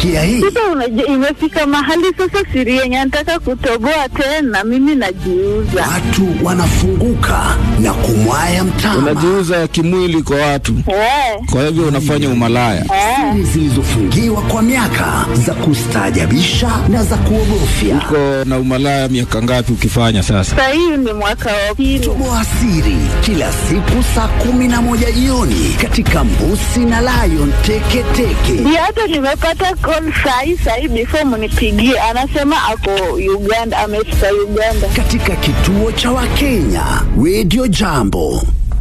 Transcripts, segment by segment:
umesikia hii? Sasa unajua, imefika mahali sasa siri yenye nataka kutoboa tena, mimi najiuza. Watu wanafunguka na kumwaya mtama. unajiuza kimwili kwa watu, Eh, kwa hivyo unafanya umalaya. eh. Siri zilizofungiwa kwa miaka za kustaajabisha na za kuogofya. Uko na umalaya miaka ngapi ukifanya sasa? Sasa hii ni mwaka wa pili. Toboa siri kila siku saa kumi na moja jioni katika Mbusi na Lion Teketeke. Ndio hata nimepata call sahi sahi, before mnipigie, anasema ako Uganda, amefika Uganda. katika kituo cha Wakenya Radio Jambo.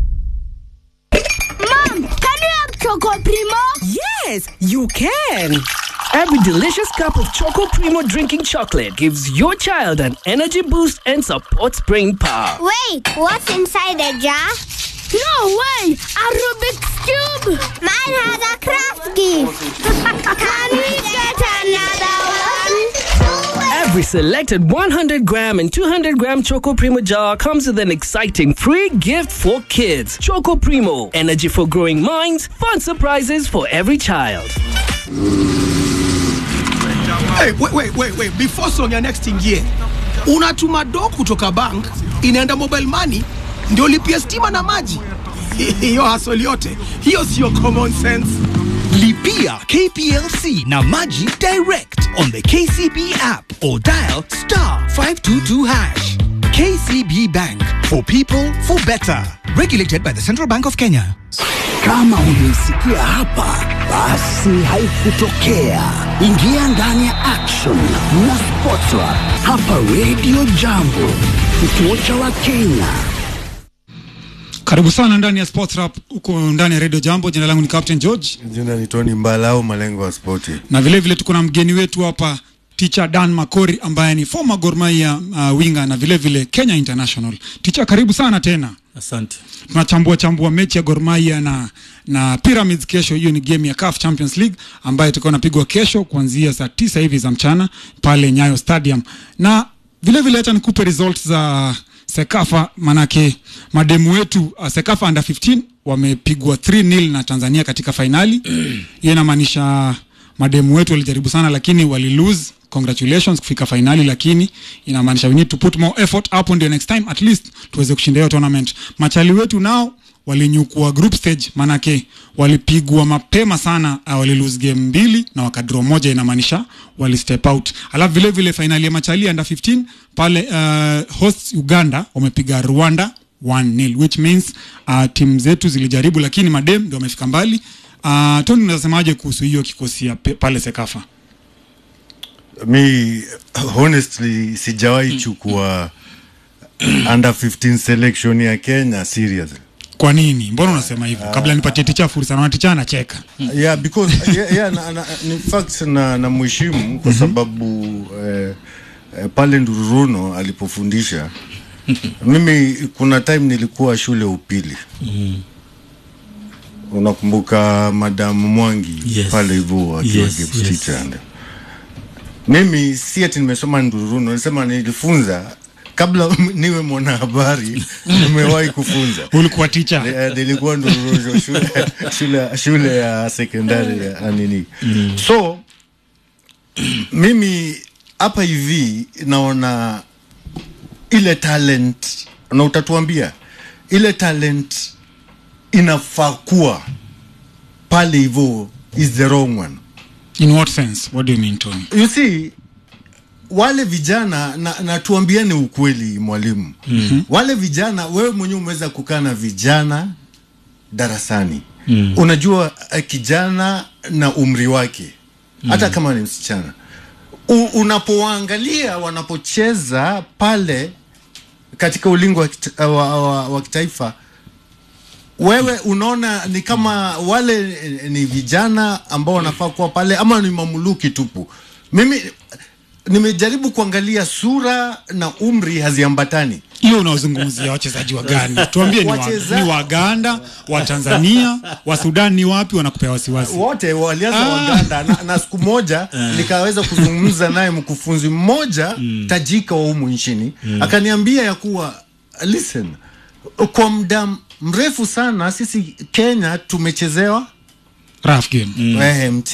Mom, can you have Choco Primo? Yes, you can. Every delicious cup of Choco Primo drinking chocolate gives your child an energy boost and supports brain power. Wait, what's inside the jar? No way! A Rubik's Cube! Mine has a craft gift! can we get another one? Every selected 100 gram and 200 gram Choco Primo jar comes with an exciting free gift for kids. Choco Primo, energy for growing minds, fun surprises for every child. Hey, wait, wait, wait, wait. Before song ya next ingie, unatuma do kutoka bank inaenda mobile money ndio lipia stima na maji. Hiyo hasoli yote hiyo sio common sense. Lipia KPLC na Maji direct on the KCB app or dial star 522 hash. KCB Bank for people for better. Regulated by the Central Bank of Kenya. Kama hujaisikia hapa, basi haikutokea. Ingia ndani ya action na Sportra hapa Radio Jambo, kituo cha Wakenya. Karibu sana ndani ya Sports Rap huko ndani ya Radio Jambo. Jina langu ni Captain George Jina ni Tony Mbala au malengo ya spoti. na vile vile tuko na mgeni wetu hapa Teacher Dan Makori ambaye ni former Gor Mahia uh, winga na vile vile Kenya International. Teacher, karibu sana tena. Asante. Tunachambua chambua mechi ya Gor Mahia na na Pyramids kesho. Hiyo ni game ya CAF Champions League ambayo itakuwa inapigwa kesho kuanzia saa tisa hivi za mchana pale Nyayo Stadium, na vile vile acha nikupe results za Sekafa, manake mademu wetu uh, Sekafa under 15 wamepigwa 3-0 na Tanzania katika fainali. Hiyo inamaanisha mademu wetu walijaribu sana, lakini wali lose. Congratulations kufika fainali, lakini inamaanisha we need to put more effort hapo, ndio next time at least tuweze kushinda hiyo tournament. Machali wetu nao walinyukua group stage, manake walipigwa mapema sana uh, wali lose game mbili na wakadraw moja, inamaanisha wali step out. Alafu vile vile fainali ya machali under 15 pale uh, host Uganda wamepiga Rwanda 1-0 which means uh, timu zetu zilijaribu, lakini madem ndio wamefika mbali. Uh, Tony, unasemaje kuhusu hiyo kikosi ya pe- pale Sekafa? Mi honestly sijawahi chukua under 15 selection ya Kenya serious. Kwa nini? Mbona unasema hivyo? Kabla nipatie ticha fursa, na ticha anacheka. Yeah, because yeah, yeah, na, na, in fact na, na mheshimu kwa sababu eh, eh, pale Ndururuno alipofundisha mimi kuna time nilikuwa shule upili unakumbuka madam Mwangi Yes. pale hivyo akiwa Yes, yes, yes. teacher and mimi si ati nimesoma Ndururuno, nasema nilifunza kabla niwe mwanahabari nimewahi kufunza Ulikuwa ticha. Eh, nilikuwa Ndururuno shule, shule, shule ya sekondari ya nini so mimi hapa hivi naona ile talent na utatuambia ile talent inafaa kuwa pale hivyo is the wrong one In what sense? What do you mean, Tony? you see wale vijana na, na tuambiane ukweli mwalimu mm-hmm. wale vijana wewe mwenyewe umeweza kukaa na vijana darasani mm. unajua uh, kijana na umri wake hata kama ni msichana U, unapowaangalia wanapocheza pale katika ulingo wa, kita, wa, wa, wa kitaifa wewe unaona ni kama wale eh, ni vijana ambao wanafaa kuwa pale ama ni mamuluki tupu mimi nimejaribu kuangalia sura na umri haziambatani Hiyo unaozungumzia wachezaji wa gani? Tuambie ni, wa, Wacheza- ni Waganda, wa Tanzania, wa Sudan ni wapi wanakupewa wasiwasi? wote walianza Ah. Waganda na, na siku moja nikaweza kuzungumza naye mkufunzi mmoja tajika wa humu nchini akaniambia ya kuwa listen kwa muda mrefu sana sisi Kenya tumechezewa Rough game. eh,